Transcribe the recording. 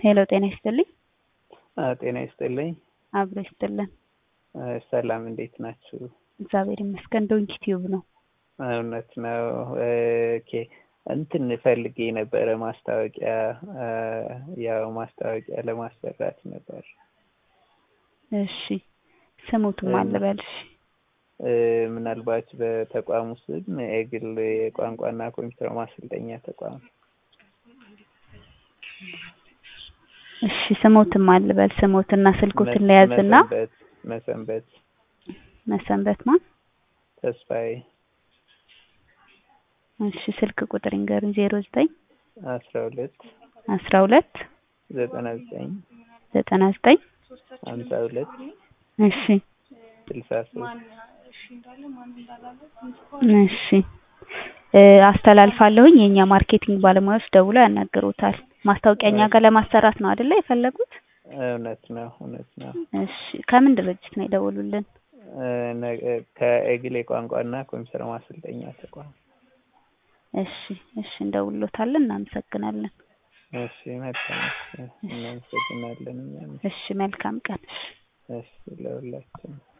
ሄሎ ጤና ይስጥልኝ። ጤና ይስጥልኝ። አብሮ ይስጥልን። ሰላም እንዴት ናችሁ? እግዚአብሔር ይመስገን። ዶንኪ ቲዩብ ነው። እውነት ነው። ኦኬ እንትን ፈልጌ ነበረ ማስታወቂያ ያው ማስታወቂያ ለማሰራት ነበር። እሺ ስሙትም አልበልሽ ምናልባት በተቋሙ ስም የግል የቋንቋና ኮምፒውተር ማሰልጠኛ ተቋም እሺ ስሞትም አልበል ስሞትና ስልኮትን ለያዝና መሰንበት መሰንበት መሰንበት ማን ተስፋዬ እሺ ስልክ ቁጥር ይንገሩኝ ዜሮ ዘጠኝ አስራ ሁለት አስራ ሁለት ዘጠና ዘጠኝ ዘጠና ዘጠኝ ሀምሳ ሁለት እሺ ስልሳ ሶስት እሺ አስተላልፋለሁኝ የእኛ ማርኬቲንግ ባለሙያዎች ደውለው ያናግሩታል። ማስታወቂያ እኛ ጋር ለማሰራት ነው አይደለ የፈለጉት? እውነት ነው እውነት ነው። እሺ ከምን ድርጅት ነው የደወሉልን? ከኤግል የቋንቋና ኮምፒውተር ማሰልጠኛ ተቋም። እሺ እሺ እንደውሎታለን። እናመሰግናለን። እሺ መልካም እናመሰግናለን። እኛም እሺ መልካም ቀን። እሺ ለሁላችን